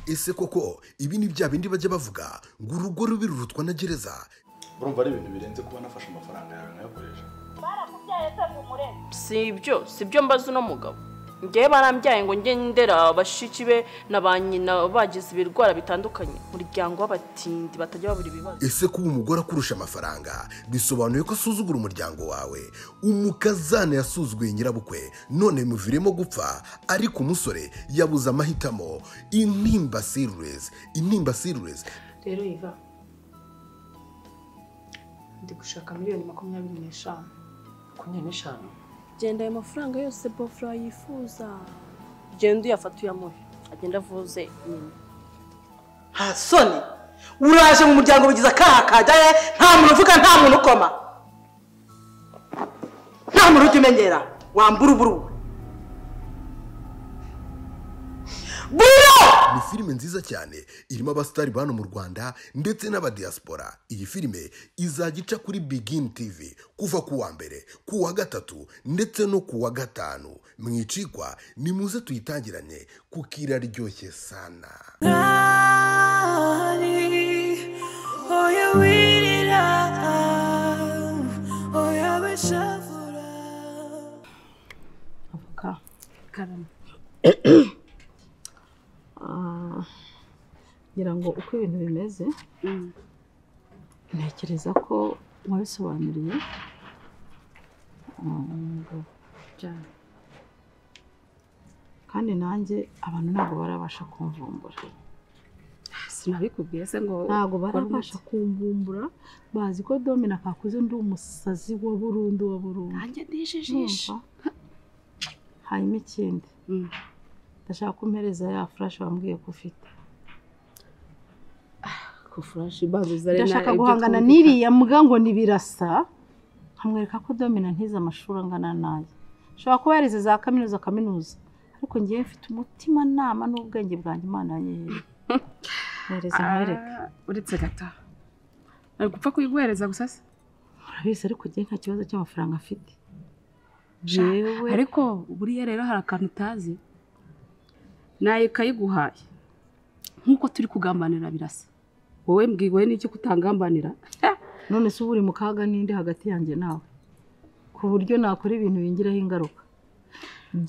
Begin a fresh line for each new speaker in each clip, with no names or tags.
ese koko ibi ni bya bindi bajya bavuga ngo urugo rubi rurutwa na gereza
urumva ari ibintu birenze kuba nafashe amafaranga yawe nkayakoresha
baramubyaye se umurebe
si ibyo si ibyo mbaza uno mugabo ngewe barambyaye ngo njye ndera bashiki be na ba nyina bagize ibirwara bitandukanye umuryango w'abatindi batajya babura ibibazo
ese kuba umugore akurusha amafaranga bisobanuye ko asuzugura umuryango wawe umukazana yasuzuguye nyirabukwe none bimuviremo gupfa ariko umusore yabuze amahitamo intimba sirurezi intimba sirurezi
rero iva ndi gushaka miliyoni makumyabiri n'eshanu
makumyabiri n'eshanu
genda ayo mafaranga yose bofura yifuza genda uyafata uyamuhe agenda avuze nyina
nta soni uraje mu muryango bigize akaha kajyaye nta muntu uvuga nta muntu ukoma nta muntu ujya umenyera wambura uburu buro
ni filime nziza cyane irimo abasitari ba hano mu rwanda ndetse n'abadiyasipora iyi filime izajya ica kuri bigini tivi kuva ku wa mbere ku wa gatatu ndetse no ku wa gatanu mwicikwa nimuze tuyitangiranye kuko iraryoshye sana
avoka karama Ah, ngira ngo uko ibintu bimeze ntekereza ko wabisobanuriye ah, ngo bya- kandi nanjye abantu ntabwo barabasha kumvumbura
sinabikubwiye se ngo
ntabwo barabasha kumvumbura bazi ko domina kakuze ndi umusazi wa burundu wa burundu
nanjye ndijijisha
Urumva? hanyuma ikindi
Mm.
ndashaka ko umpereza ya furashi wambwiye ko ufite
ku furashi bazuza
ndashaka guhangana n'iriya mbwa ngo ntibirasa nkamwereka ko domina ntize amashuri angana nayo ashobora kuba yarize za kaminuza kaminuza ariko ngewe mfite umutimanama n'ubwenge bwanjye imana yewe mwereza nkwereke
uretse gata ari gupfa kuyiguhereza gusa se
urabizi ariko ngewe nta kibazo cy'amafaranga afite jewe
ariko buriya rero hari akantu utazi nayo ikayiguhaye nk'uko turi kugambanira birasa wowe mbwiwe n'icyo kutangambanira
none se uba uri mu kaga n'indi hagati yanjye nawe ku buryo nakora ibintu bingiraho ingaruka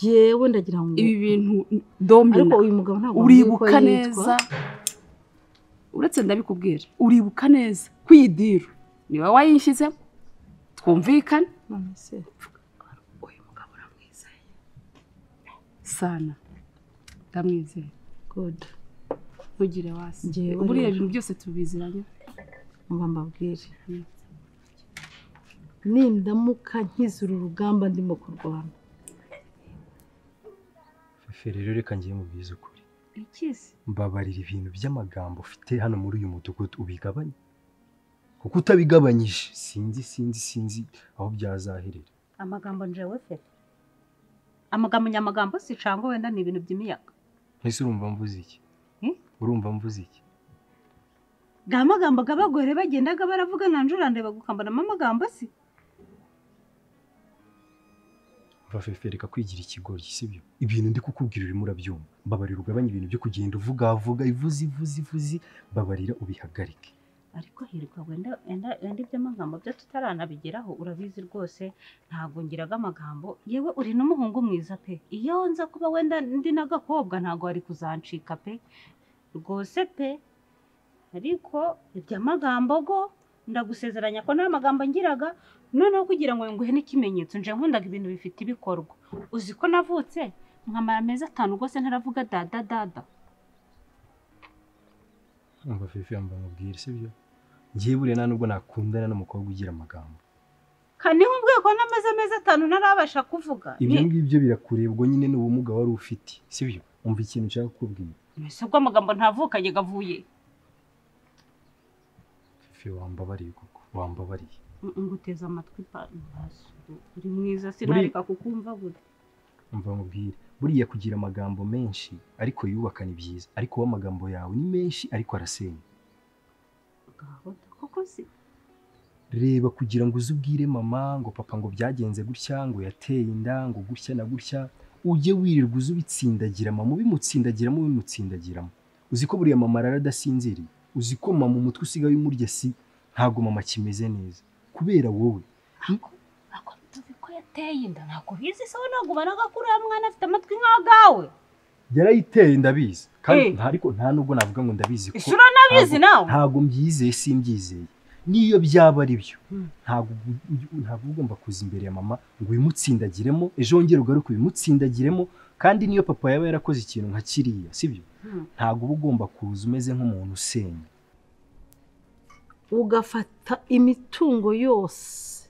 jyewe ndagira ngo
ibi bintu domina
ariko uyu mugabo ntabwo
uribuka
wambwiye ko yitwa-
neza uretse ndabikubwira uribuka neza ko iyi diru ni wowe wayishyizemo twumvikane
none se
uyu mugabo uramwizeye sana ndamwizeye
good
ntugire wasi
Njyewe
buriya
rero.
ibintu byose tubiziranye
mba mbabwire nindamuka nkize uru rugamba ndimo kurwana
shoferi rero reka ngiye mubwiza ukuri mbabarira ibintu by'amagambo ufite hano muri uyu mudugudu ubigabanye kuko utabigabanyije sinzi sinzi sinzi aho byazaherera
amagambo njyewe fete amagambo nyamagambo si cyangwa wenda ni ibintu by'imiyaga
mbese urumva mvuze iki
Hmm?
urumva mvuze iki
ga magambo g'abagore bagendaga baravuga nanjye urandeba gukambanamo amagambo si
umva fefe reka kwigira ikigoryi sibyo ibintu ndi kukubwira urimo urabyumva mbabarira ugabanye ibintu byo kugenda uvugavuga ivuzi ivuzi ivuzi mbabarira ubihagarike
ariko hirwa wenda wenda wenda iby'amagambo byo tutaranabigeraho urabizi rwose ntabwo ngiraga amagambo yewe uri n'umuhungu mwiza pe iyo nza kuba wenda ndi n'agakobwa ntabwo wari kuzancika pe rwose pe ariko iby'amagambo go ndagusezeranya ko nta magambo ngiraga noneho kugira ngo nguhe n'ikimenyetso nje nkundaga ibintu bifite ibikorwa uzi ko navutse nkamara amezi atanu rwose ntaravuga dada dada
umva fefe yambaye umubwira sibyo ngiye buriya nta nubwo nakundana n'umukobwa ugira amagambo
kane nk'ubwego n'amaze amezi atanu ntarabasha kuvuga
ibyo
Ni-
ngibyo birakurebwa nyine n'ubumuga wari ufite sibyo umva ikintu nshaka kukubwira
mbese ubwo amagambo ntavukanye gavuye
fefe wambabariye koko wambabariye
nguteze amatwi pa- ntaso. uri mwiza
Muri-
sinareka kukumva gutya
umva mubwire buriya kugira amagambo menshi ariko yubaka ni byiza ariko wowe amagambo yawe ni menshi ariko arasenya
Ngaho da- koko si
reba kugira ngo uze ubwire mama ngo papa ngo byagenze gutya ngo yateye inda ngo gutya na gutya ujye wirirwa uza ubitsindagira mama ubimutsindagiramo ubimutsindagiramo uzi ko buriya mama arara adasinziriye uzi ko mama umutwe usigaye umurya si ntabwo mama kimeze neza kubera wowe
ariko ariko tuzi ko yateye inda ntabwo bizi se we ntabwo ubona ko uriya mwana afite amatwi nk'agawe
yarayiteye ndabizi kandi
Eh.
nta ariko nta nubwo navuga ngo ndabizi ko
isura nabizi nawe
ntabwo- ntabwo mbyizeye simbyizeye niyo byaba ari byo ntabwo ntabwo ugomba kuza imbere ya mama ngo ubimutsindagiremo ejo wongere ugaruke ubimutsindagiremo kandi niyo papa yaba yarakoze ikintu nka kiriya sibyo ntabwo uba ugomba kuza umeze nk'umuntu usenya
ugafata imitungo yose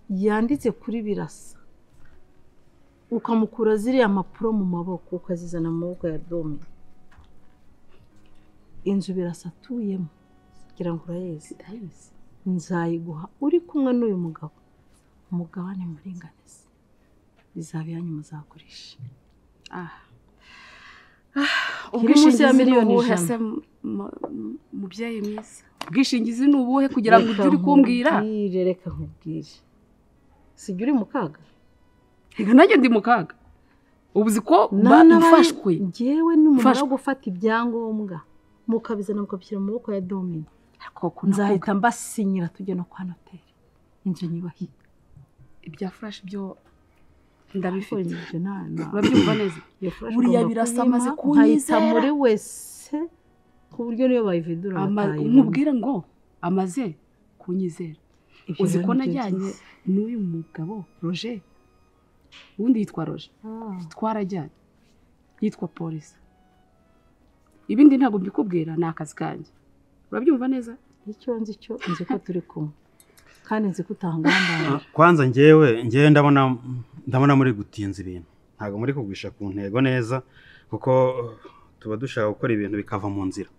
yanditse kuri birasa ukamukura ziriya mpapuro mu maboko ukazizana mu maboko ya dome inzu birasa atuyemo kugira ngo urayizi
ndabizi
nzayiguha uri kumwe n'uyu mugabo umugabane muringanizi bizaba iyanyu muzagurisha
aha
Kiri munsi ya
ubwishingizi ni
miliyoni
ubuhe
ijana.
se mu- mu- mubyeyi mwiza ubwishingizi ni ubuhe kugira ngo ujye uri kumbwira
nkubwire reka nkubwire sijya uri mu kaga
reka nanjye ndi mu kaga ubu uzi ko ba-
Nana bari-
mfashwe
Njyewe n'umumara
Mfashwe.
wo gufata ibyangombwa mukabizana mukabishyira mu maboko ya domini
ariko nzahita
nzahita mbasinyira tujya no kwa noteri inzu nyubahiye
ibya furashi byo
ariko
ndabifite
ibyo nta- nta-
urabyumva neza
iyo furashi
Buriya
ugomba
birasa
kuyima,
amaze
ukayita
kunyizera.
muri wese ku buryo niyo bayividura
Ama-
batayibona.
nkubwire ngo amaze kunyizera
Ibyo
uzi
rero
ko
nibyo
najyanye
byiza.
n'uyu mugabo roje ubundi yitwa roje
Ah,
twarajyanye yitwa polisi ibindi ntabwo mbikubwira ni akazi kanjye urabyumva neza
icyo nzi cyo nzi ko turi kumwe kandi nzi ko utahangambanira
kwanza ngewe ngewe ndabona ndabona muri gutinza ibintu ntabwo muri kugwisha ku ntego neza kuko uh, tuba dushaka gukora ibintu bikava mu nzira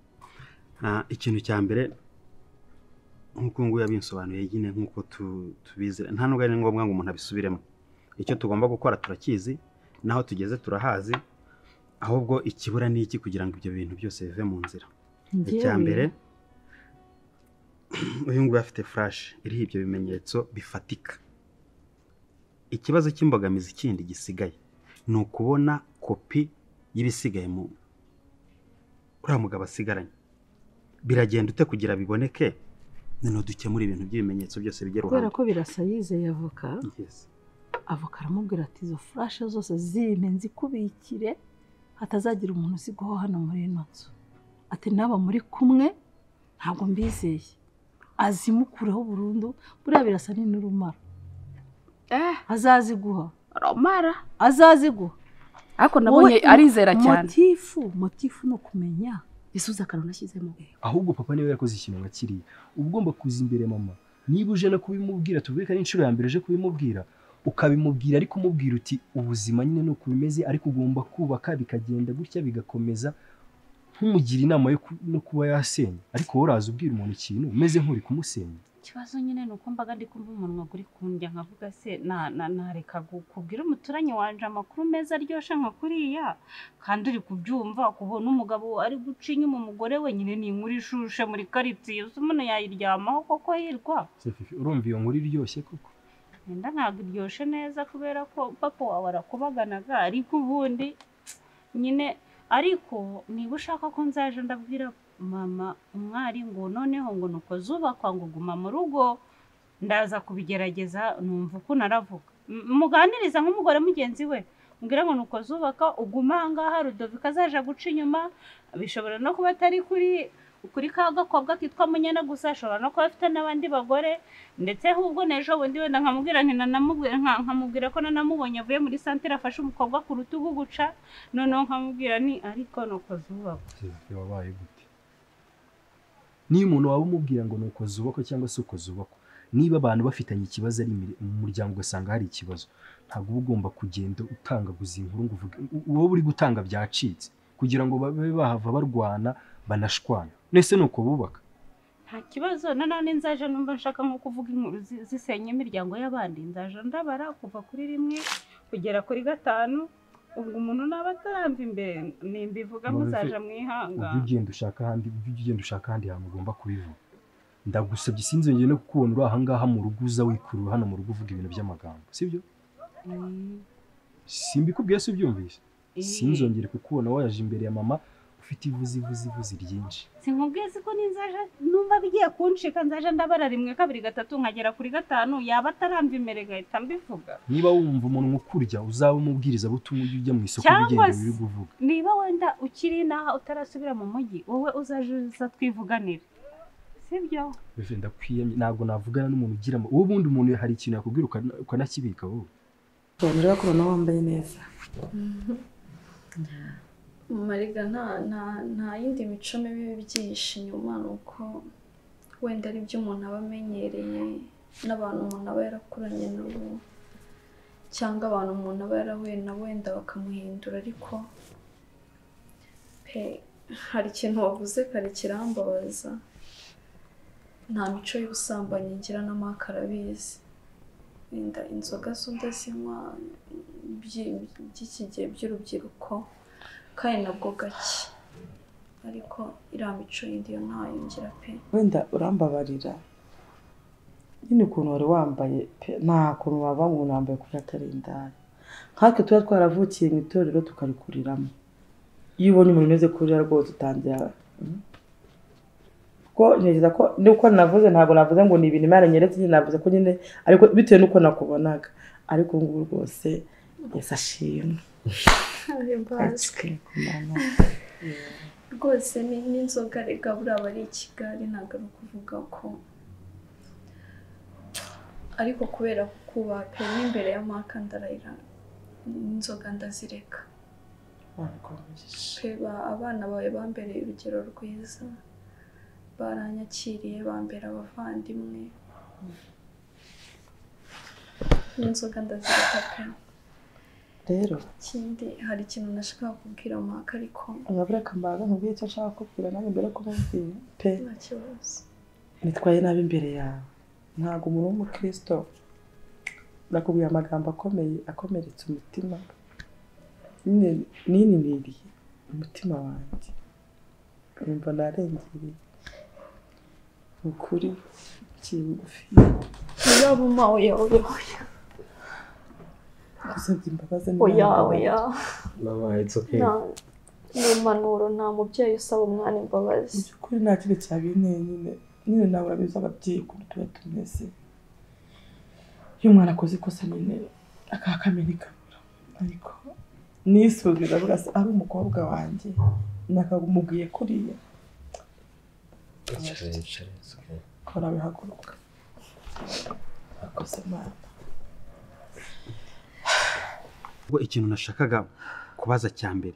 Ah, ikintu cya mbere nk'uko ubu ngubu yabinsobanuriye nyine nk'uko tu- tubizi nta nubwo ari ngombwa ngo umuntu abisubiremo icyo tugomba gukora turakizi n'aho tugeze turahazi ahubwo ikibura ni iki kugira ngo ibyo bintu byose bive mu nzira icya mbere uyu nguyu afite furashi iriho ibyo bimenyetso bifatika ikibazo cy'imbogamizi kindi gisigaye ni ukubona kopi y'ibisigaye mu uriya mugabo asigaranye biragenda ute kugira biboneke noneho dukemura ibintu by'ibimenyetso byose bijya
kubera
ruhande
ko birasa yizeye avoka
Yes.
avoka aramubwira ati izo furashe zose zime nzikubikire hatazagira umuntu uzigwaho hano muri ino nzu ati naba muri kumwe ntabwo mbizeye azimukureho burundu buriya birasa ni n'urumara
eh
azaziguha
romara
azaziguha
ariko nabonye
Wowe-
arizera cyane
motifu motifu ni ukumenya
isubiza akantu nashyizemo
ahubwo papa niwe yakoze ikintu nka kiriya uba ugomba kuza imbere mama niba uje no kubimubwira tuvuge ko ari inshuro ya mbere uje kubimubwira ukabimubwira ariko umubwira uti ubuzima nyine ni uko bimeze ariko ugomba kubaka bikagenda gutya bigakomeza nk'umugira inama yo ku- no kuba yasenya ariko wowe uraza ubwira umuntu ikintu umeze nk'uri kumusenya
ikibazo nyine ni uko mbaga ndi kumva umunwa uri kundya nkavuga se na na nareka gu- kubwira umuturanyi wanje amakuru meza aryoshye nka kuriya kandi uri kubyumva kubona umugabo ari guca inyuma umugore we nyine ni inkuru ishushe muri karitsiye uzi umuntu yayiryamaho koko hirwa
urumva iyo nkuru iryoshye koko
wenda ntabwo iryoshye neza kubera ko papa wawe arakubaganaga ariko ubundi nyine ariko niba ushaka ko nzaje ndabwira mama umwari ngo noneho ngo nuko zubakwa ngo guma mu rugo ndaza kubigerageza numva uko naravuga M- muganiriza nk'umugore mugenzi we mbwira ngo nuko zubaka uguma aha ngaha rudovika azaja guca inyuma bishobora no kuba atari kuri kuri ka gakobwa kitwa munyana gusa ashobora no kuba afite n'abandi bagore ndetse ahubwo n'ejo bundi wenda nkamubwira nti nanamubwira nka- nkamubwira ko nanamubonye avuye muri santire afashe umukobwa ku rutugu guca noneho nkamubwira ni ariko nuko zubakwa
Seraphi, wabaye gute niyo umuntu waba umubwira ngo ni uko zubakwa cyangwa se uko zubakwa niba abantu bafitanye ikibazo ari imire- mu muryango ugasanga hari ikibazo ntabwo uba ugomba kugenda utangaguza inkuru ngo uvuge u- wowe uri gutanga byacitse kugira ngo babe bahava barwana banashwana nese ni uko bubaka
nta kibazo nanone nzaje numva nshaka nko kuvuga inkuru zi- zisenya imiryango y'abandi nzaje ndabara kuva kuri rimwe kugera kuri gatanu ubwo umuntu naba ataramva imbere nimbivuga
Babife-
muzaja
ujye
mwihangana
ugenda ushaka ahandi ujye ugenda ushaka ahandi hantu ugomba kubivuga ndagusabye sinzongere no kukubona uri aha ngaha mu rugo uza wikurura hano mu rugo uvuga ibintu by'amagambo sibyo simbikubwiye si ubyumvise
Eh,
sinzongere kukubona waje imbere ya mama ufite ivuzi ivuzi ivuzi ryinshi
sinkubwiye ko n'inzaje numva bigiye kuncika nzaje ndabara rimwe kabiri gatatu nkagera kuri gatanu yaba atarambye imbere ngahita mbivuga
niba wumva umuntu ukurya uzaba umubwirizabutumwa ujye ujya mu isoko
cyangwa
ugenda
se
uri kuvuga
niba wenda ukiri inaha utarasubira mu mujyi wowe uzaje uza twivuganire sibyo
Bivuze ndakwiyamye ntabwo navugana n'umuntu ugira ama- wowe ubundi umuntu hari ikintu yakubwira ukana- ukanakibika wowe
rero ko ubona wambaye neza
mariga nta nta nta yindi mico mibi byihishe inyuma ni uko wenda ari byo umuntu aba amenyereye n'abantu umuntu aba yarakuranye nabo cyangwa abantu umuntu aba yarahuye nabo wenda bakamuhindura ariko pe hari ikintu wavuze kare kirambabaza nta mico y'ubusambanyi ngira n'amaka arabizi wenda inzoga zo ndazinywa by'i- by'iki gihe by'urubyiruko kandi nabwo gake ariko iriya mico yindi yo ntayo ngira pe
wenda urambabarira nyine ukuntu wari wambaye pe nta kuntu wava umuntu wambaye kuri atarindari nkatwe tuba twaravukiye mu itorero tukarikuriramo iyo ubonye umuntu umeze kurira rwose utangira mm. kuko ntekereza ko nuko navuze ntabwo navuze ngo ni ibintu imana nyeretse nyine navuze ko nyine ariko bitewe n'uko nakubonaga ariko ubu ngubu rwose yesi ashimwe
Himbazwe. rwose ni- n'inzoga rega buriya aba ari i kigali ntabwo ari ukuvuga ko ariko kubera kukubaha pe n'imbere ya maka ndarayira n'inzoga ndazireka pe ba- abana bawe bambereye urugero rwiza baranyakiriye bambera abavandimwe n'inzoga ndazireka pe
rero
ikindi hari ikintu nashakaga kubwira maka ariko
agabura kambaga nkubwiye icyo nshaka kubwira nanjye mbere ko mubwira pe
nta kibazo
nitwaye nabi imbere yawe ntabwo umuntu w'umukristo nakubwiye amagambo akomeye akomeretsa umutima Nine- nininiriye umutima wanjye numva narengereye ni ukuri kiri bugufi
yaba uma oya oya oya
gusabye imbabazi
oya oya
babaye it's okay
nta ni impanuro nta mubyeyi usaba umwana imbabazi
kuri nta kintu cyabiye nyine nyine nawe urabizi ababyeyi ukuntu tuba tumeze iyo umwana akoze ikosa nyine akakamenya ikabura ariko nisuzumye ndavuga se ari umukobwa wanjye nakamubwiye kuriya
Icara, icara, it's okay.
kora bihaguruka akoze imana
ubwo ikintu nashakaga kubaza cya mbere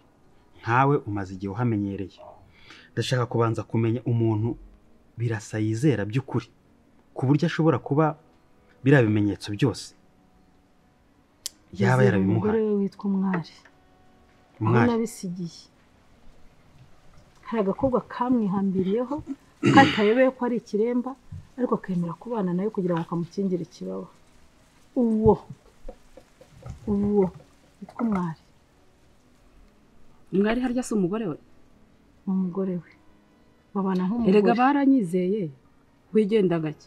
nkawe umaze igihe uhamenyereye ndashaka kubanza kumenya umuntu birasa yizera by'ukuri ku buryo ashobora kuba biriya bimenyetso byose yaba
Yizera
yarabimuhaye
umugore we witwa umwari aho
Umwari.
nabisigiye hari agakobwa kamwihambiriyeho katayobeye ko ari ikiremba ariko akemera kubana nawe kugira ngo kamukingire ikibaba uwo uwo witwa umwari
umwari harya si umugore we
ni umugore we babana nk'umugore
erega baranyizeye wigenda gake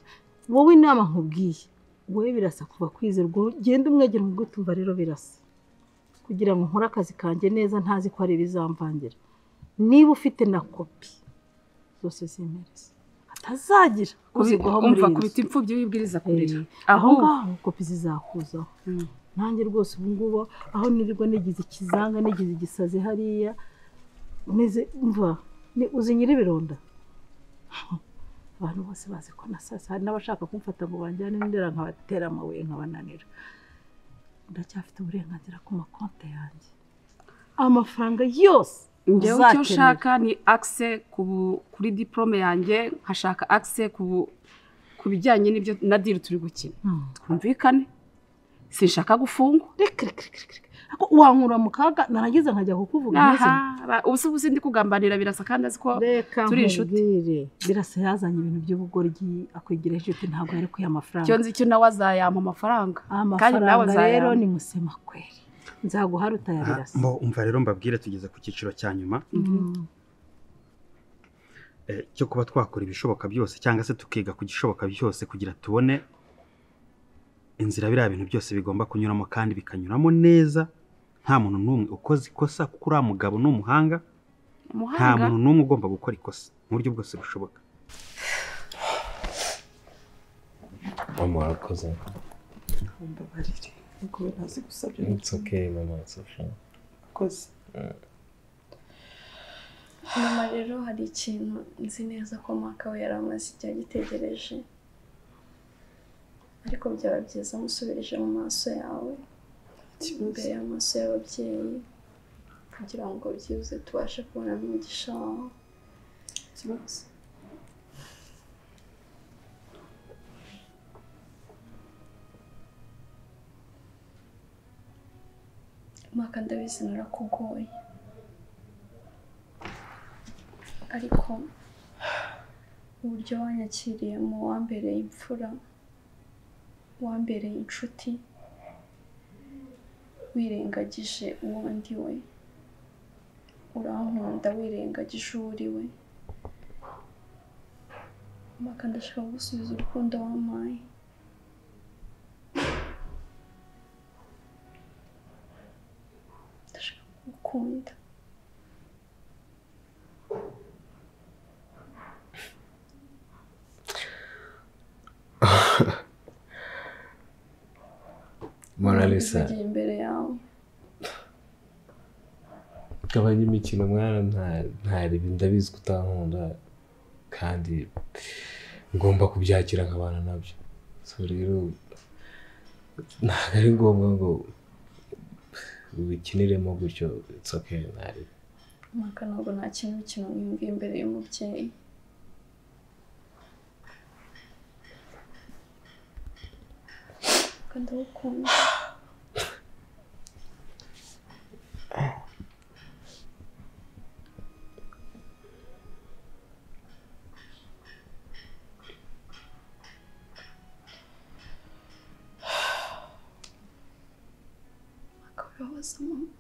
wowe inama nkubwiye wowe birasa kuva kwizerwa ugenda umwegera mu gutumva rero birasa kugira ngo nkore akazi kanjye neza ntazi ko hari ibizamvangira niba ufite na kopi zose zemereza atazagira kuzigwaho muri
umva
iyi
kubita
nzu
imfubyi wibwiriza kurira
aho ngaho kopi zizakuzaho nanjye rwose ubu ngubu aho nirirwa nigize ikizanga nigize igisazi hariya meze mva ni- uzi nyir'ibirondda abantu bose bazi ko na sasa hari n'abashaka kumfata ngo banjyane ndera nkabatera amabuye nkabananira ndacyafite uburenganzira ku makonti yanjye amafaranga yose
njyewe icyo
uzakenera.
nshaka ni akise kuri diporome yanjye nkashaka akise ku bijyanye n'ibyo na diri turi gukina
Hmm.
twumvikane sinshaka gufungwa
ariko wankura mu kaga narangiza nkajya kukuvuga amazina.
aha ubu si ubu sindi kugambanira birasa kandi azi ko turi inshuti
birasa yazanye ibintu by'ubugoryi akwigira inshuti ntabwo yari kuya amafaranga
icyo nzi cyo nawe azayampa amafaranga kandi nawe
amafaranga rero ni musemakweri nzaguha rutaya
Aha,
birasa
mbo- umva rero mbabwire tugeze ku cyiciro cya nyuma eh, cyo kuba twakora ibishoboka byose cyangwa se tukiga ku gishoboka byose kugira tubone inzira biriya bintu byose bigomba kunyuramo kandi bikanyuramo neza nta muntu n'umwe ukoze ikosa kuko uriya mugabo ni umuhanga nta
umuhanga
muntu n'umwe ugomba gukora ikosa mu buryo bwose bushoboka
mama warakoze
mbabarire nubwo we ntazi gusabya
it's okay mama it's okay
akoze
nyuma rero hari ikintu nzi neza ko mwaka we yari amaze igihe agitegereje ariko byaba byiza amusubirije mu maso yawe imbere y'amaso y'ababyeyi kugira ngo byibuze tubashe kubona umugisha wawe
ikibazo
mwaka ndabizi narakugoye ariko uburyo wanyakiriye mu wambereye imfura wambereye inshuti wirengagije uwo ndi we urankunda wirengagije uwo uri we mwaka ndashaka gusubiza urukundo wampaye ndashaka kugukunda
mama lisa
Ngiye imbere yawe
gabanya imikino mwana nta- ntaribi ndabizi ko utankunda kandi ngomba kubyakira nkabana nabyo so rero ntabwo ari ngombwa ngo wikiniremo gutyo it's okay ntaribi
mwaka ntabwo nakina imikino nk'imbwa imbere y'umubyeyi kandi ndagukunda mwaka wibabaza mama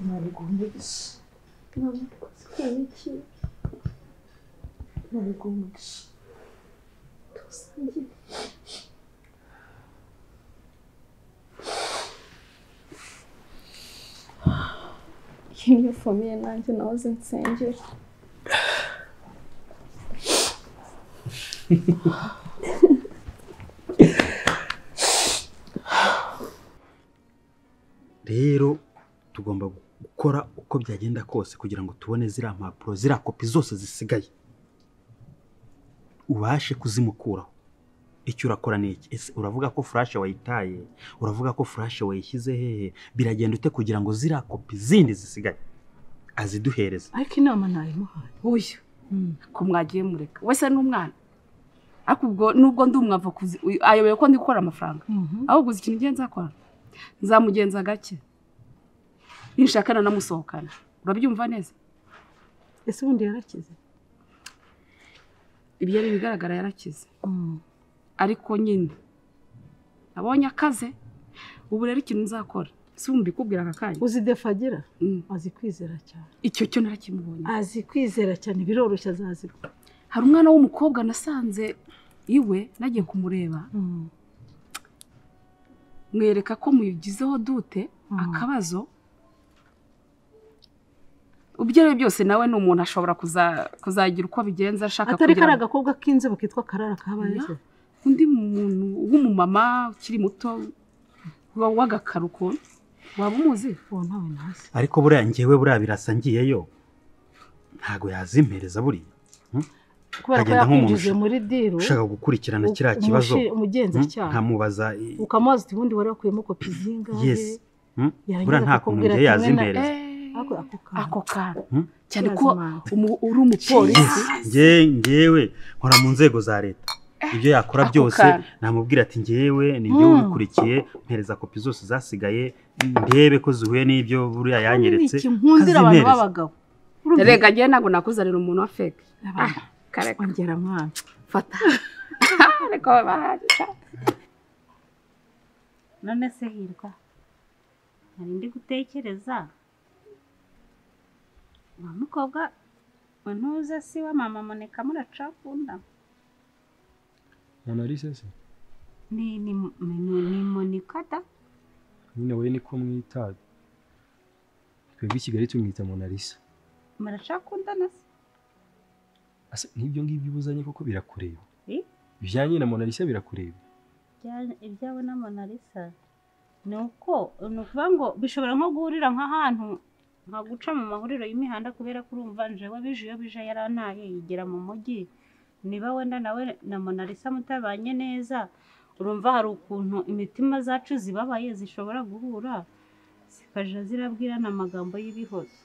ntabwo umugisha ntabwo umugisha
dusangiye iyo nifumbiye nanjye nahoze nsengera
rero tugomba gukora uko byagenda kose kugira ngo tubone ziriya mpapuro ziriya kopi zose zisigaye ubashe kuzimukuraho icyo urakora ni iki ese uravuga ko furashe wayitaye uravuga ko furashe wayishyize hehe biragenda ute kugira ngo ziriya kopi zindi zisigaye aziduhereze
ariko inama ntayimuhaye
uyu ko mwagiye mureka wese ni umwana ariko ubwo nubwo ndi umwavokuzi uyu ayobewe ko ndi gukora amafaranga ahubwo uzi ikintu ngenzi akora nzamugenza gake ninshakana namusohokana urabyumva neza
ese ubundi yarakize
ibyo ari ibigaragara yarakize ariko nyine abonye akaze ubu rero ikintu nzakora si wumva ikubwira aka kanya
uzi defagira azi kwizera cyane
icyo cyo narakimubonye
azi kwizera cyane biroroshye azazirwa
hari umwana w'umukobwa nasanze iwe nagiye kumureba mwereka ko muyigizeho dute akabazo ibyo ari byo byose nawe ni umuntu ashobora kuza- kuzagira uko abigenza ashaka
atari
kugira
kariya
ngo-
gakobwa k'inzobe kitwa karara kabaye
Ya, undi muntu w'umumama ukiri muto wa- w'agakaro ukuntu waba umuzi
uwo ntawe ntazi
ariko buriya ngewe buriya birasa ngiyeyo ntabwo yazimpereza buriya hmm?
kubera ko
Agenda nk'umuntu
yakwinjije muri diru
ushaka gukurikirana
u-
kiriya kibazo
umushi- umugenzacyaha.
hmm? nkamubaza i-
ukamubaza uti ubundi wari wakuyemo kopi zingahe
yes hmm?
yarangiza
buriya nta kuntu
akakubwira
ngewe
ati wowe na-
yazimpereza
Ako- ako kantu.
ako kantu
Hmm?
cyane ko umu- uri umupolisi
nge ngewe nkora mu nzego za leta ibyo yakora
ako
byose
kantu.
namubwira ati ngewe ni njye
Hmm.
ubikurikiye mpereza kopi zose zasigaye ndebe ko zihuye n'ibyo buriya yanyeretse
nkundira abantu
kazimpereza.
b'abagabo
Urumva?
rega njyewe ntabwo nakuzanira umuntu wa feke
Abantu. ongera mwana
fata ariko bahari
none se hirwa nari ndi gutekereza wa mukobwa ntuze si wa mama muneka muracakunda
monalise se
ni ni ni- ni monika da
nyine we niko mwita twebwe i kigali tumwita monalisa
muracakundana se
ase nk'ibyo ngibyo ubuzanye koko birakureba
Eh?
ibyanjye na monalisa birakureba
Ibya- ibyawe na mona lisa ni uko ni ukuvuga ngo bishobora nko guhurira nk'ahantu nka guca mu mahuriro y'imihanda kubera ko urumva njewe bije iyo bije yarantaye yigera mu mujyi niba wenda nawe na mona lisa mutabanye neza urumva hari ukuntu imitima zacu zibabaye zishobora guhura zikajya zirabwirana amagambo y'ibihozo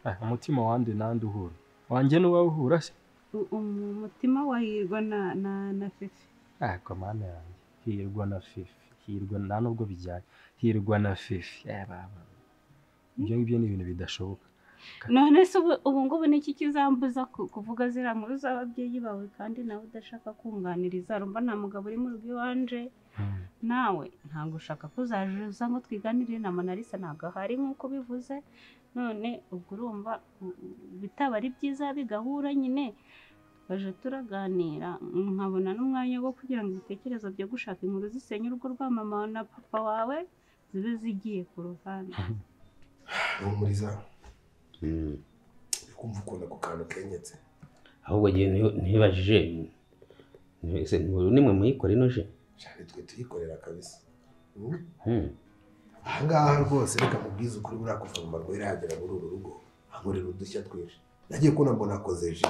Ah, umutima wande nande uhura wanjye n'uwawe uhura se
U- umu- umutima wa hirwa na- na na fefe
ariko mana yanjye hirwa na fifi hirwa nta nubwo bijyanye hirwa na fifi Eh, baba. ibyo ngibyo ni ibintu bidashoboka
none se ubu ubu ngubu ni iki kizambuza ku- kuvuga ziriya nkuru z'ababyeyi bawe kandi nawe udashaka kunganiriza rumva nta mugabo uri mu rugo iwanje nawe ntabwo ushaka ko uzajuza ngo twiganire na manarisa ntabwo ahari nk'uko bivuze none ubwo urumva u- u- bitaba ari byiza bigahura nyine baje turaganira nkabona n'umwanya wo kugira ngo ibitekerezo byo gushaka inkuru zisenya urugo rwa mama na papa wawe zibe zigiye ku ruhande
rumuriza kumva ukuntu ako kantu kenyetse
ahubwo ngewe niyo- nibajije ese nimwe muyikora inoje
cyane twe tuyikorera kabisa Mm? ahangaha rwose reka mubwize ukuri buriya kuva mu marwa iragera muri uru rugo hankorera udushya twinshi nagiye kubona mbona akoze ji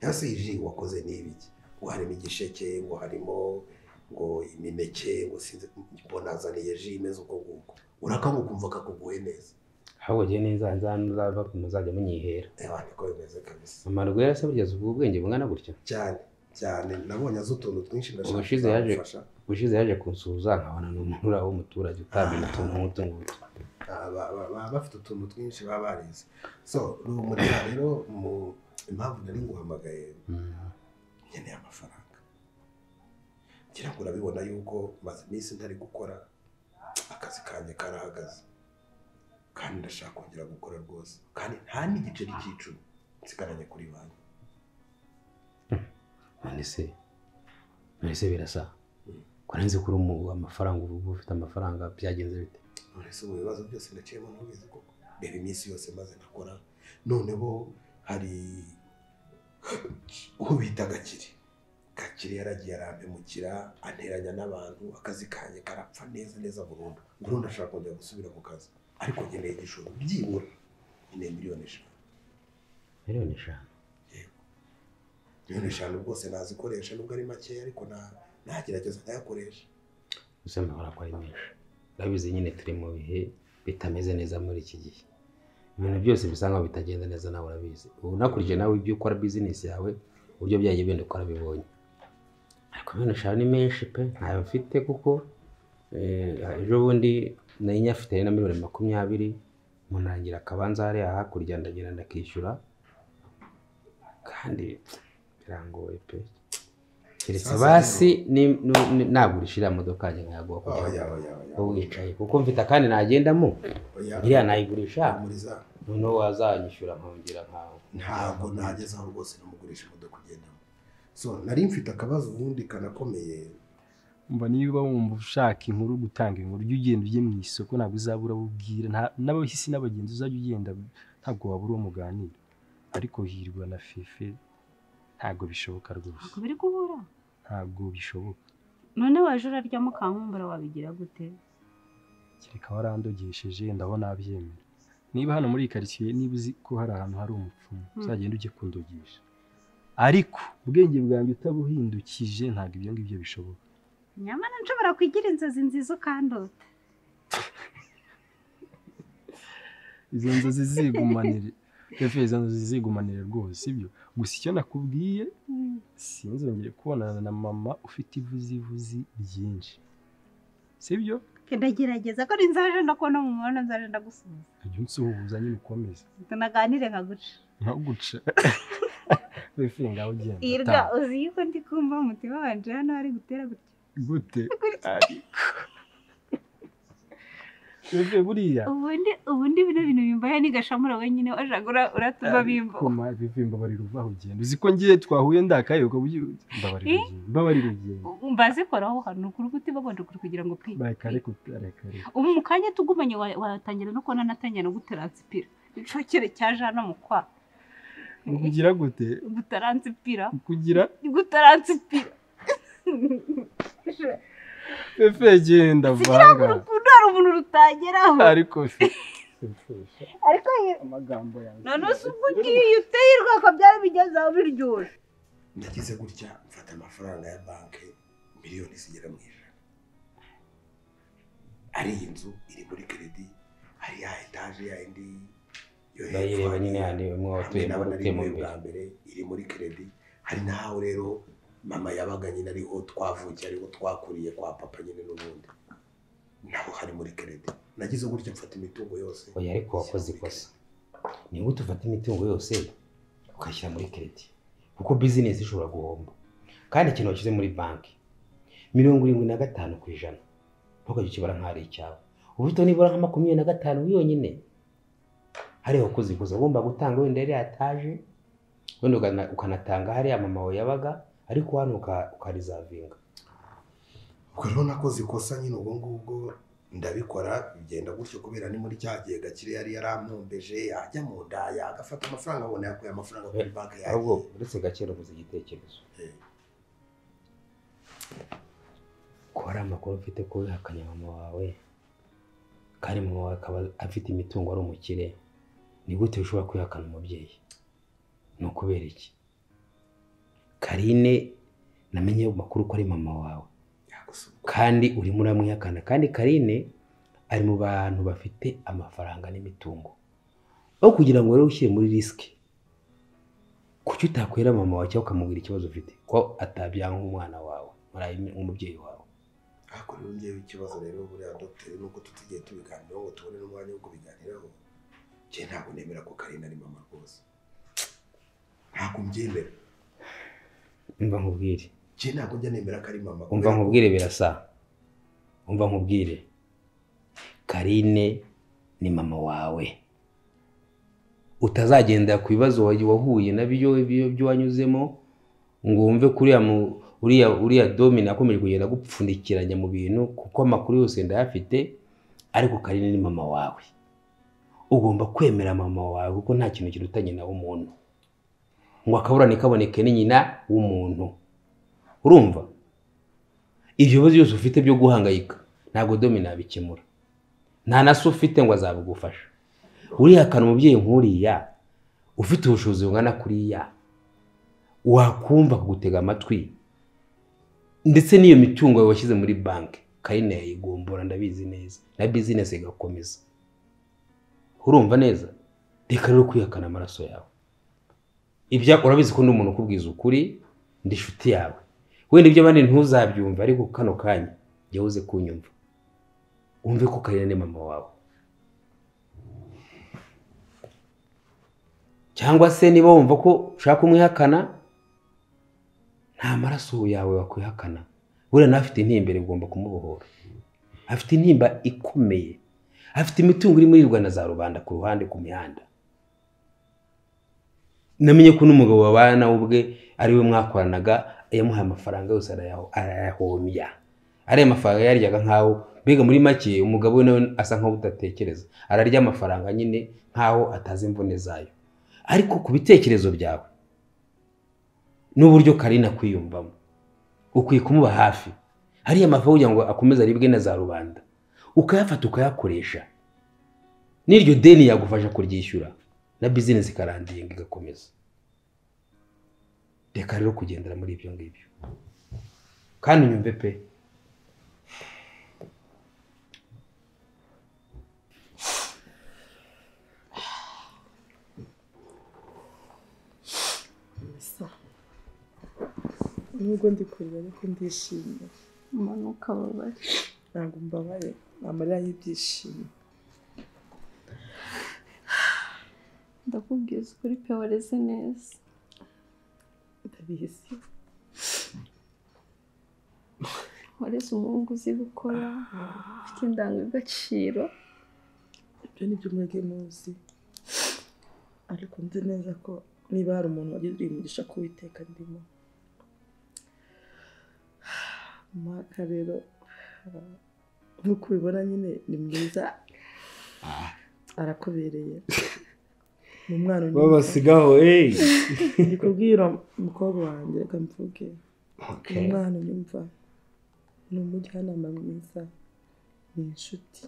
yasi iyi ji wakoze ni ibiki ngo harimo igisheke ngo harimo ngo imineke ngo sinzi mbona azaniye ji imeze uko nguko urakanga ukumva kakuguye neza
ahubwo ngewe neza nzaba muzajya munyihera
reba niko bimeze kabisa
amarwera se burya ubwo ubwenge bungana gutya
cyane cyane nabonye azi utuntu twinshi ndashaka
ubushize yaje
kuzamufasha.
ubushize yaje kunsuhuza nkabona ni umuntu uri aho w'umuturage utamenya utuntu nk'utu ngutu
Ah, ba- ba- baba bafite utuntu twinshi baba barize so rumurira rero mu impamvu nari nguhamagaye nkeneye amafaranga ngira ngo urabibona yuko maze iminsi ntari gukora akazi kanjye karahagaze kandi ndashaka kongera gukora rwose kandi nta n'igiceri cy'icumi nsigaranye kuri banki
none se none se birasa kurenze kuri umu amafaranga ubu ufite amafaranga byagenze bite
nonese mu bibazo byose naciyemo ntubizi koko reba iminsi yose maze nakora noneho hari uwo bita gakire gakire yaragiye arampemukira anteranya n'abantu akazi kanjye karapfa neza neza burundu burundu ashaka kongera gusubira mu kazi ariko nkeneye igishoro byibura nkeneye miliyoni eshanu
miliyoni eshanu
miliyoni eshanu rwose nazikoresha nubwo ari makeya ariko na- nagerageza nkayakoresha
gusa amahoro akora menshi urabizi nyine turi mu bihe bitameze neza muri iki gihe ibintu byose bisa nkaho bitagenda neza nawe urabizi ubu unakurikije nawe ibyo ukora bizinesi yawe uburyo byagiye benda ukora bibonye ariko miliyoni eshanu ni menshi pe ntayo mfite kuko eh, ejo bundi nari nyafite na miliyoni makumyabiri munarangira akabanza hariya hakurya ndagenda ndakishyura kandi birangoye pe keretse
Sasa
basi ni- ni- ni- nagurisha iriya modoka yanjye nkayaguha kugira
Oya,
ngo
oya, oya.
wowe wicaye kuko mfite akandi nagendamo
Oya.
iriya nayigurisha
Muriza.
noneho wazanyishyura nkongera nkawe
ntabwo nageze aho rwose namugurisha imodoka ugendamo so nari mfite akabazo ubundi kanakomeye
umva niba wumva ushaka inkuru gutanga inkuru ujye ugenda ujye mu isoko ntabwo uzabura abo ubwira nta- n'abahisi n'abagenzi uzajya ugenda ntabwo wabura uwo muganira ariko hirwa na fefe ntabwo bishoboka rwose
ntabwo biri guhura
ntabwo bishoboka
none waje urarya mukankumbura wabigira gute
kereka warandogesheje ndabona abyemera niba hano muri iyi karitsiye niba uzi ko hari ahantu hari umupfumu
Mm.
uzagenda ujye kundogesha ariko ubwenge bwanjye utabuhindukije ntabwo ibyo ngibyo bishoboka
nyamara nshobora kugira inzozi nziza ukandota
izo nzozi zigumanire Pepe, izo nzozi zigumanire rwose sibyo gusa icyo nakubwiye sinzongere kubonana na mama ufite ivuzivuzi ryinshi sibyo
ndagerageza ko nzaje ndakubona mu muhanda nzaje ndagusuhuza
jya unsuhuza nyine ukomeze
tunaganire nka guca
ntuguce wifiye ngaho ugenda
irwa
taha.
uzi yuko ndi kumva umutima wanje hano ari gutera gutya
gute ariko webwe buriya
ubundi ubundi bino bintu bimbaye nigashamura wenyine washaka ura- uratuba bimba
koma bivuye mbabarira uvaho ugenda uzi ko ngiye twahuye ndakayoga mbabarira
Eh?
ugenda mbabarira ugenda
mbazikoraho hano ni ukuri guti babanje ukuri kugira ngo pe
reka reka uta- reka reka
ubu mu kanya tugumanye wa- watangira no kubona natangira no gutaransipira icokere cyaje hano mu kwa
kugira gute
gutaransipira
kugira
gutaransipira
pepe genda
kugira
vanga
ngo urukundo hari umuntu rutageraho
ariko se
ariko ye-
amagambo yanjye
none se ubwo ugiye uteye urwego byari bigezeho biryoshye
ndagize gutya mfata amafaranga ya banki miliyoni zigera mu ijana ari iyi nzu iri muri keredi hari ya etaje ya indi yo
Ndayireba
hepfo
nyine
hariya,
hano imwe watuye muri
hamwe n'abana
utuyemo
rimwe
imbere.
bwa mbere iri muri keredi hari n'aho rero mama yabaga nyine ariho twavukiye ariho twakuriye kwa papa nyine n'ubundi naho hari muri keredi nagize gutya mfata imitungo yose
oya ariko wakoze ikosa ni gute ufata imitungo yose ukayishyira muri keredi kuko bizinesi ishobora guhomba kandi ikintu washyize muri banki mirongo irindwi na gatanu ku ijana ntukajya ukibara nk'aho ari icyawe ubuto nibura nka makumyabiri na gatanu yonyine hariya wakoze ikosa ugomba gutanga wenda yari yataje wenda ukana- ukanatanga hariya mama wawe yabaga ariko hano uka- ukarizavinga
ubwo rero nakoze ikosa nyine ubwo ngubwo ndabikora bigenda gutyo kubera ni muri cya gihe gakire yari yaramwombeje yajya mu nda yagafata amafaranga abona yakuye amafaranga kuri banki yawe
ahubwo uretse gakera ubuze igitekerezo ko hari amakuru mfite ko wihakanye mama wawe kandi mama wawe akaba afite imitungo ari umukire ni gute ushobora kwihakana umubyeyi ni ukubera iki karine namenye ayo makuru ko ari mama wawe kandi urimo uramwihakana kandi karine ari mu bantu bafite amafaranga n'imitungo aho kugira ngo rero ushyire muri risiki kuki utakwera mama wawe cyangwa ukamubwira ikibazo ufite ko atabyanga nk'umwana wawe murayi- nk'umubyeyi wawe
ariko rero ngewe ikibazo rero buriya dogiteri nuko tutigiye tubiganiraho ngo tubone n'umwanya wo kubiganiraho njye ntabwo nemera ko karina ari mama rwose ntabwo mbyemera
umva nkubwire
njye ntabwo njya nemera ko ari mama
umva
kubera ko-
nkubwire birasa umva nkubwire karine ni mama wawe utazagenda ku bibazo wa- wahuye nabyo ibyo byo wanyuzemo ngo wumve ko uriya mu- uriya uriya domino akomeje kugenda agupfundikiranya mu bintu kuko amakuru yose ndayafite ariko karine ni mama wawe ugomba kwemera mama wawe kuko nta kintu kiruta nyina w'umuntu ngo akaburane kaboneke ni nyina w'umuntu urumva ibyo bibazo byose ufite byo guhangayika ntabwo domino yabikemura nta na se ufite ngo azabigufasha urihakana umubyeyi nk'uriya ufite ubushobozi bungana kuriya wakumva kugutega amatwi ndetse n'iyo mitungo yawe washyize muri banki karine yayigombora ndabizi neza na bizinesi igakomeza urumva neza reka rero kwihakana amaraso yawe ibya urabizi ko n'umuntu ukubwiza ukuri ndi inshuti yawe wenda iby'abandi ntuzabyumva ariko kano kanya jya uze kunyumva wumve ko karine ni mama wawe cyangwa se niba wumva ko ushaka kumwihakana nta maraso yawe wakwihakana buriya nawe afite intimbere ugomba kumubohora afite intimba ikomeye afite imitungo iri muri rwanda za rubanda ku ruhande ku mihanda namenye ko n'umugabo babana nawe ubwe ari we mwakoranaga yamuhaye amafaranga yose arayaho- arayahomya ariya mafaranga yaryaga nkaho mbega muri make umugabo we nawe asa nkaho udatekereza ararya amafaranga nyine nkaho atazi imvune zayo ariko ku bitekerezo byawe n'uburyo karina kwiyumvamo ukwiye kumuba hafi hariya amafaranga kugira ngo akomeze aribwe na za rubanda ukayafata ukayakoresha n'iryo deni yagufasha kuryishyura na bizinesi ikaranginga igakomeza reka rero kugendera muri ibyo ngibyo kandi unyumve pe
nubwo ndi kurira ariko ndishimye
umanuka babari
ntabwo mbabare ni amarira y'ibyishimo
ndakubwiza ukuri pe wareze neza
ndabizi
wareze umuhungu uzi gukora ufite indangagaciro
ibyo ni byo mwebwe muzi ariko nzi neza ko niba hari umuntu wagiriye umugisha ko uwiteka ndimo mwaka rero ah, nk'uko ubibona nyine ni mwiza arakubereye ni umwana unyumva.
Babasigaho, hey!
ndi kubwira umukobwa wanjye reka mvuge ni
Okay.
umwana unyumva ni umujyanama mwiza ni inshuti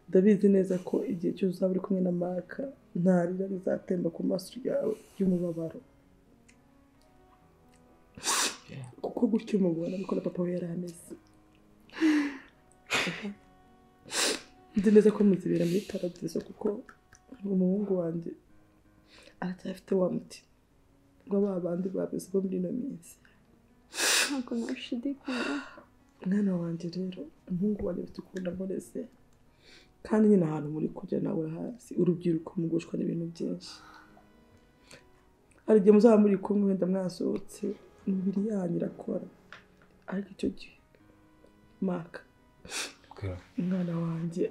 ndabizi neza ko igihe cyose uzaba uri kumwe na maka nta rira rizatemba ku maso yawe y'umubabaro kuko gutyo umubona niko na papa we yari ameze nzi neza ko muzibera muri paradizo kuko umuhungu wanjye aracyafite wa mutima ngo ba bandi babizi bo muri ino minsi
ntabwo nashidikanya
mwana wanjye rero umuhungu wanjye ufite ukunda mureze kandi nyine ahantu muri kujya nawe urahazi urubyiruko mugushwa n'ibintu byinshi hari igihe muzaba muri kumwe wenda mwasohotse imibiri yanyu irakora ariko icyo gihe maka umwana wanjye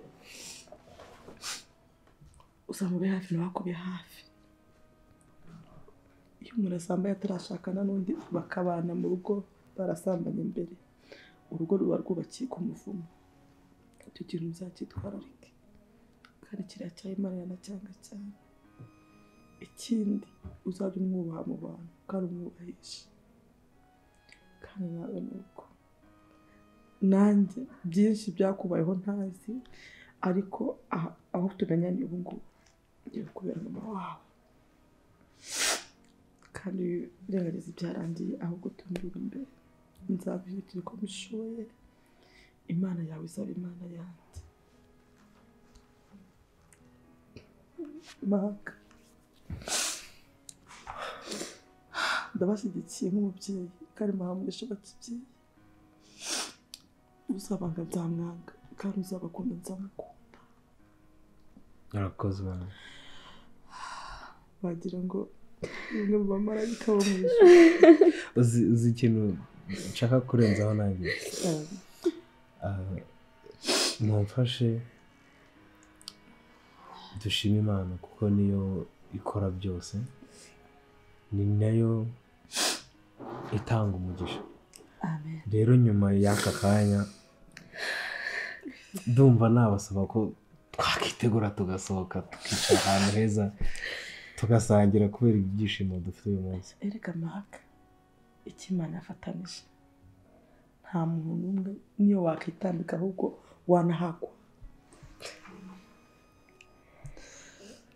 usanga ube hafi nawe akube hafi iyo umuntu asambaye atarashakana n'undi bakabana mu rugo barasambanye mbere urugo ruba rwubakiye ku muvumo icyo kintu muzakitwararike kandi kiriya cyaha imana yanacyanga cyane ikindi uzajya umwubaha mu bantu kandi umwubahisha kandi nawe ni uko nanjye byinshi byakubayeho ntazi ariko aha- aho tumenya ni ubu ngubu ngiye kubera mama wawe kandi birengagiza ibyarangiye ahubwo tumbira imbere nzabihirikira uko mbishoboye imana yawe izaba imana yanjye maka ndabashyigikiye nk'umubyeyi kandi muhamurisha abakibyeyi uzabanga nzamwanga kandi uzabakunda nzamukunda
Murakoze mama.
wagira ngo bimwe mu bamarayika bo mu ijuru
uzi uzi ikintu nshaka kurenzaho nanjye Ah, mumfashe dushime imana kuko niyo ikora byose ni nayo itanga umugisha rero nyuma y'aka kanya ndumva nabasaba ko twakitegura tugasohoka tukicara ahantu heza tugasangira kubera ibyishimo dufite uyu munsi
erega maka icyo imana yafatanije nta muntu n'umwe niyo wakitambika ahubwo wanahagwa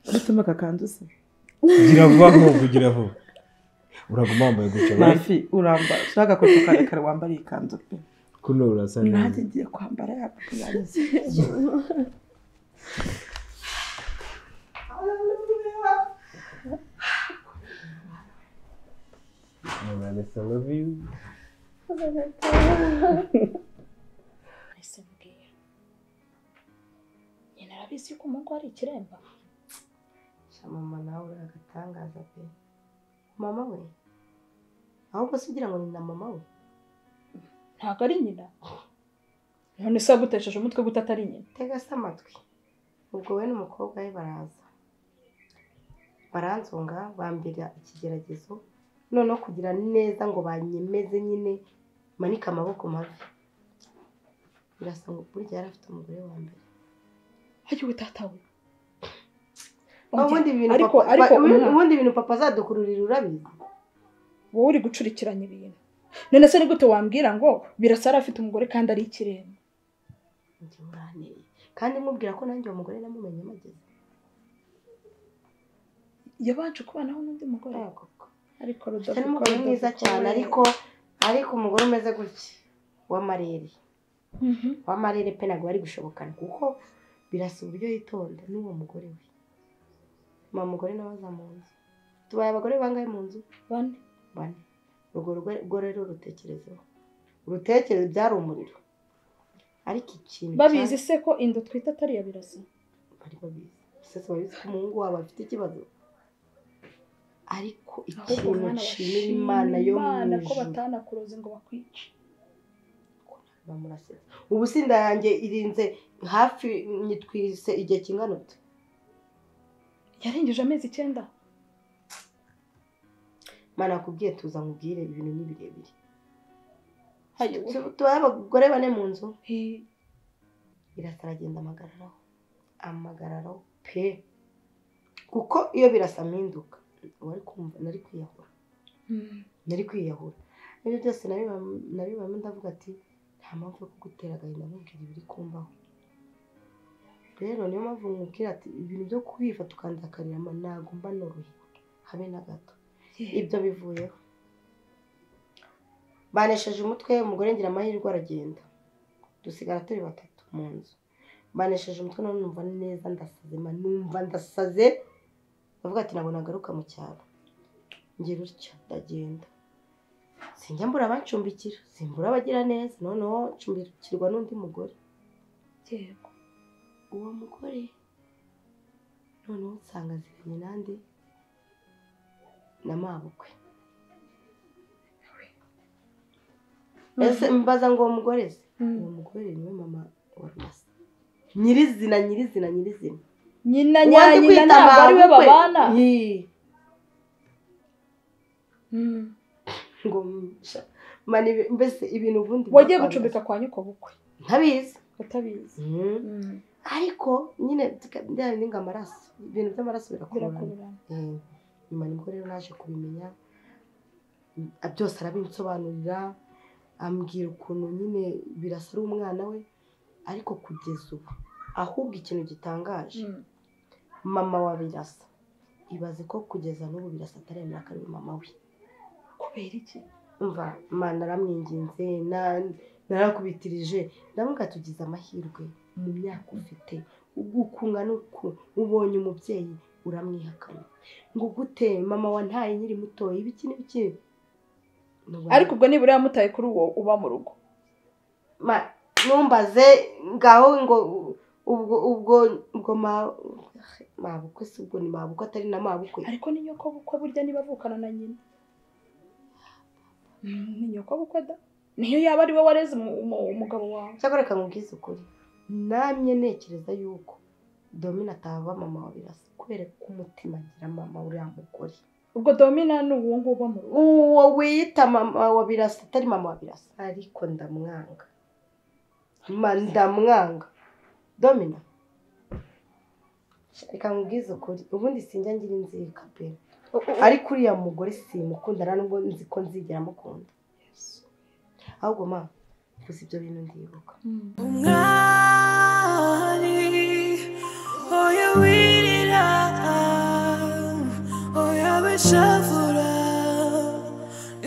uretse aka kanzu se
kugira vaho kugira aho uraguma wambaye gutya right?
mafi urambara ushaka kwetu karekare wambara iyi kanzu pe
kuno urasa
nanjye
neza
ngiye kwambara yakurangiza
Vanessa, I love you
nahise mbwira nyina arabizi yuko umuhungu ari ikiremba
mama nawe uri agatangaza pe mama we ahubwo se ugira ngo ni na mama we
ntabwo ari nyina none se wagutesheje umutwe gute atari nyina
tega se amatwi ubwo we n'umukobwa we baraza baranzunga bambera ikigeragezo noneho kugira neza ngo banyemeze nyine manike amaboko mabi birasa ngo burya yari afite umugore wa mbere
hajyiwe utatawe
ubundi ibintu
ariko
papa-
ariko
ba- ubundi-
umuntu-
ubundi ibintu papa azadukururira urabizi
wowe uri gucurikiranya ibintu none se ni gute wambwira ngo birasa yari afite umugore kandi ari ikiremba
Njye muraneye. kandi mubwira ko nanjye uwo mugore namumenye amageze
yabanje kubanaho n'undi mugore ariko rudavuga
cyane umugore mwiza cyane ariko ariko umugore umeze gutya w'amarere w'amarere pe ntabwo bari gushobokana kuko birasa uburyo yitonda n'uwo mugore we mama mugore nawe aza mu nzu tubaye abagore bangahe mu nzu
bane
bane urwo rugo rwo rero rutekerezeho urutekereze byari umuriro ariko ikintu
babizi
cya-
se ko inda twita atari iya birasa
bari babizi sasa babizi ko umuhungu wabo afite ikibazo ariko
ahubwo
ikintu
mwana
nshimira
bashima
imana yo mu
Imana ko
ijuru
batanakuroze ngo bakwice
bamurasetse ubu se inda yanjye irinze hafi nyitwise igihe kingana utu
yarengeje amezi icyenda
mana yakubwiye tuza nkubwire ibintu ni birebire
Hayo.
Tu- tubaye abagore bane mu nzu birasa aragenda amagararaho amagararaho pe kuko iyo birasa mpinduka wari kumva nari kwiyahura nari kwiyahura ibyo byose nabibam- nabibamo ndavuga ati nta mpamvu yo kugutera agahinda nkubwira ibiri kumbaho rero niyo mpamvu nkubwira ati ibintu byo kwifata ukandakarira ama- ntabwo mba norohewe habe na gato ibyo bivuyeho banesheje umutwe umugore ngira amahirwe aragenda dusigara turi batatu mu nzu banesheje umutwe none numva neza ndasaze ma numva ndasaze ndavuga ati ntabwo nagaruka mu cyaro ngira utya ndagenda sinjya mbura abancumbikira simbura abagira neza noneho ncumbikirwa n'undi mugore
yego
uwo mugore noneho nsanga aziranye nande na mabukwe ese mbaza ngo uwo mugore se uwo mugore niwe mama wa rumasa nyirizina nyirizina nyirizina
nyina
Uwanze
nyanyina
kwita
ntabwo ari we
mabukwe.
babana
Yee.
Mm.
ngo mbisha mani mbese ibintu ubundi
wagiye
bapanga.
gucumbika kwa nyoko bukwe
ntabizi
utabizi
ariko nyine tuka- bya bindi ngo amaraso ibintu by'amaraso birakurana
Birakururana.
Eh, nyuma nibwo rero naje kubimenya Mm, byose arabinsobanurira ambwira ukuntu nyine birasa ari umwana we ariko kugeza ubu ahubwo ikintu gitangaje mama wa birasa ibaze ko kugeza n'ubu birasa ataremera ko ari we mama we
kubera iki
umva mana aramwinginze na- narakubitirije ndavuga tugize amahirwe mu myaka ufite ukunga n'uku ubonye umubyeyi uramwihakana ngo gute mama wa ntaye nkiri mutoya ibiki n'ibiki
ariko ubwo nibura yamutaye kuri uwo uba mu rugo
Ma- numbaze ngaho ngo ubwo ubwo ubwo ma- mabukwe se ubwo ni mabukwe atari na mabukwe
ariko ni nyoko bukwe burya niba avukana na nyina Mm, ni nyoko bukwe da niyo yaba ari we wareze umu- umu- umugabo wawe
cyakora reka nkubwize ukuri namye ntekereza yuko domina ataba mama wa birasa kubera ko umutima agira mama uriya mugore
ubwo domina ni uwo nguwo uba mu rugo
uwo wiyita mama wa birasa atari mama wa birasa ariko ndamwanga Ma, ndamwanga domina reka nkubwize ukuri ubundi sinjya ngira inzika pe ariko uriya mugore simukunda nta nubwo nzi ko nzigera mukunda ahubwo ma gusa ibyo bintu ndibuka
oya wirira oya bishavura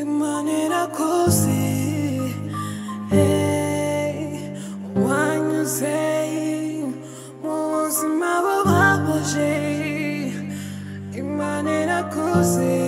imana irakuzi hey, wanyuze mu buzima bubabaje imana irakuzi